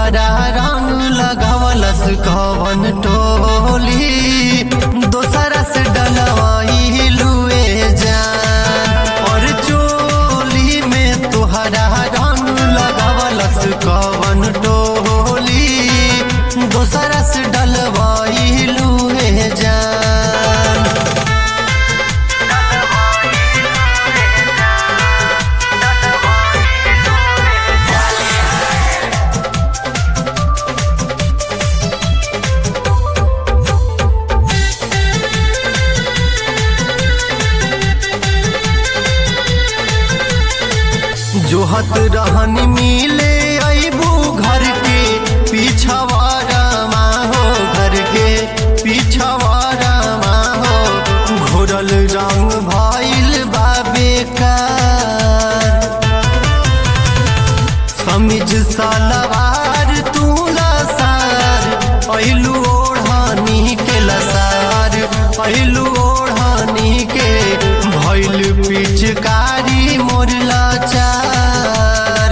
तुहरा रंग लगावलस कवन टोली दोसरा से डलवाई लुए जान और चोली में तुहरा रंग लगावलस कवन टोली दोसरा से डलवाई लुए जान जोहत रहनी मिले अबू घर के पिछवाड़ा हो घर के पिछवाड़ा हो घोरल रंग भइल बा बेकार समिज सलवार तू लसार पहिलू ओढ़नी के लसार पहिलू ओढ़नी के भइल पिचकारी मोर लाचार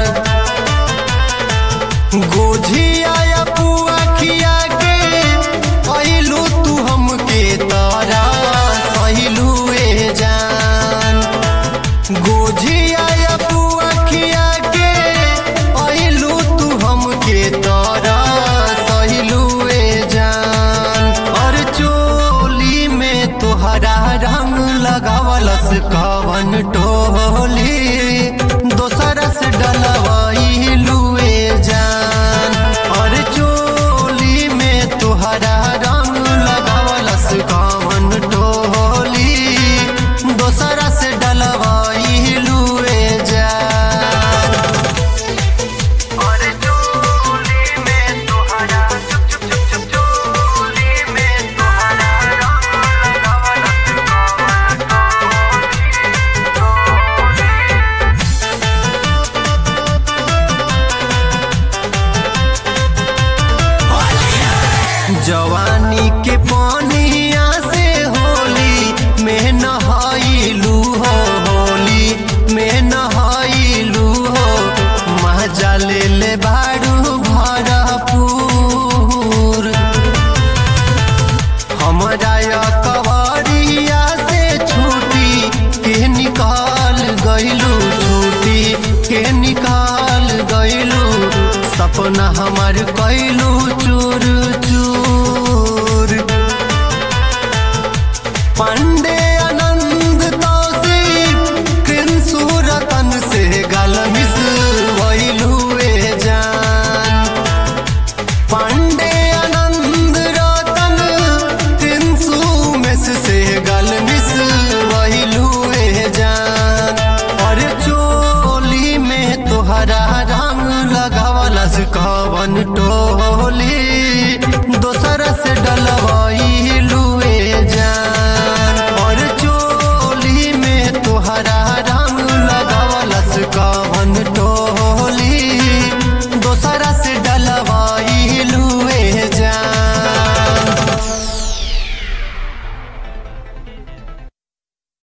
गोझिया या पुआ खिया के पहिलू तू हमके तारा सहिलू ए जान गोझिया या पुआ खिया के पहिलू तू हमके तारा सहिलू ए जान और चोली में तोहरा रंग लगावलस कवन टोली दोसरा से डलवाई लुए जान और चोली में तोहरा रंग लगावलस कवन टोली दोसरा से डलवाई लुए जान और चोली में तोहरा चुप चुप चुप चुप चोली में तोहरा रंग लगावलस कवन टोली जवानी के पानिया से होली में नहाइलू हो होली में नहाइलू हो मजा ले ले बारू भरपूर हमरा या कवरिया से छूटी के निकाल गइलू छूटी के निकाल गइलू सपना हमार कैलू चूर चूर पांडे